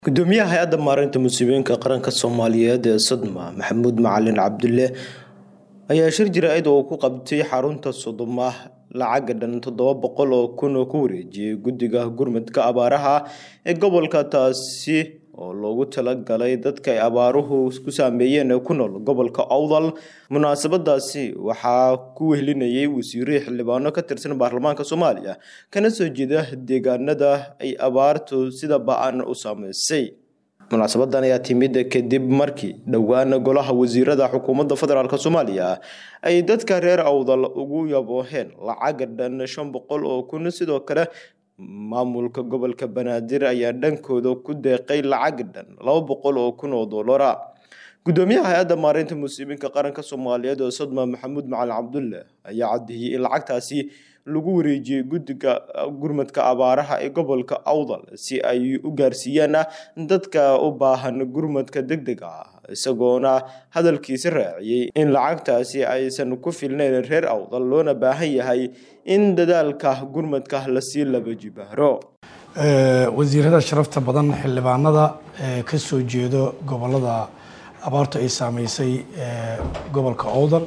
gudoomiyaha hay-adda maareynta musiibooyinka qaranka soomaaliyeed ee sodma maxamuud macalin cabdulle ayaa shir jira-id oo ku qabtay xarunta sodoma lacaga dhan toddoba boqol oo kun oo ku wareejiyey guddiga gurmadka abaaraha ee gobolka taasi oo loogu talagalay dadka ay abaaruhu ku saameeyeen ee ku nool gobolka owdal munaasabadaasi waxaa ku wehlinayay wasiirihii xildhibaano ka tirsan baarlamaanka soomaaliya kana soo jeeda deegaanada ay abaartu sida ba-an u saameysay munaasabadan ayaa timid kadib markii dhowaan golaha wasiirada xukuumadda federaalk soomaaliya ay dadka reer awdal ugu yabooheen lacaga dhan shan boqol oo kun sidoo kale maamulka gobolka banaadir ayaa dhankooda ku deeqay lacag dhan laba boqol oo kun oo doolara gudoomiyaha hay-adda maareynta musiibinka qaranka soomaaliyeed oo sodma maxamuud macalin cabdulle ayaa caddeeyey in lacagtaasi lagu wareejiyey guddiga gurmadka abaaraha ee gobolka awdal si ay u gaarsiiyaan dadka u baahan gurmadka deg deg ah isagoona hadalkiisi raaciyey in lacagtaasi aysan ku filnayn reer awdal loona baahan yahay in dadaalka gurmadka lasii laba jibaaro wasiirada sharafta badan xildhibaanada ka soo jeedo gobolada abaartu ay saameysay gobolka owdal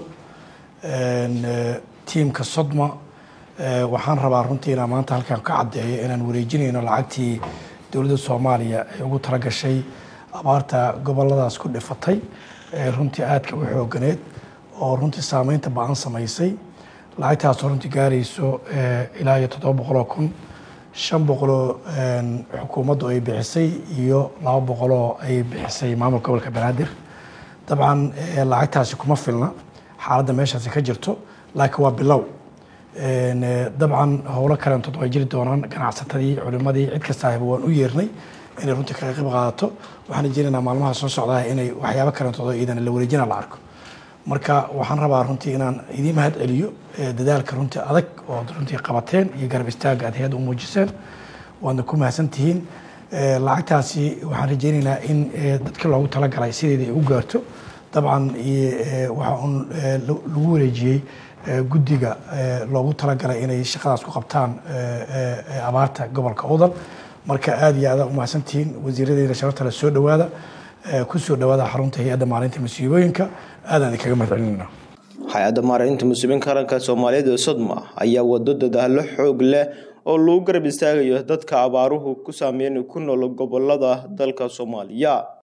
tiimka sodma waxaan rabaa runtii inaan maanta halkan ka caddeeyo inaan wareejinayno lacagtii dowladda soomaaliya ay ugu talagashay abaarta goboladaas ku dhifatay runtii aadka u xooganeed oo runtii saameynta ba-an samaysay lacagtaasoo runtii gaarayso ilaa iyo toddoba boqoloo kun shan boqoloo xukuumaddu ay bixisay iyo laba boqoloo ay bixisay maamulka gobolka banaadir dabcan lacagtaasi kuma filna xaaladda meeshaasi ka jirto laakiin waa bilow dabcan howlo kaleentood way jiri doonaan ganacsatadii culimadii cid kastaaba waan u yeernay inay runtii kaga qayb qaadato waxaan rajeynaynaa maalmaha soo socdaa inay waxyaabo kaleentood oo iidan la wareejina la arko marka waxaan rabaa runtii inaan idiin mahad celiyo dadaalka runtii adag oo runtii qabateen iyo garab istaaga aad hay-adda u muujiseen waadna ku mahadsan tihiin lacagtaasi waxaan rajeynaynaa in dadkii loogu talagalay sideedii ay u gaarto dabcan waxa uun lagu wareejiyey guddiga loogu talagalay inay shaqadaas ku qabtaan abaarta gobolka udal marka aada iyo aada umahadsantihiin wasiiradeyda sharafta le soo dhawaada ku soo dhawaada xarunta hay-adda maareynta musiibooyinka aadaan idinkaga mahad celinayna hay-adda maareynta musiibinka qaranka soomaaliyeed ee sodma ayaa wado dadaalo xoog leh oo lagu garab istaagayo dadka abaaruhu ku saameyn ku nool gobolada dalka soomaaliya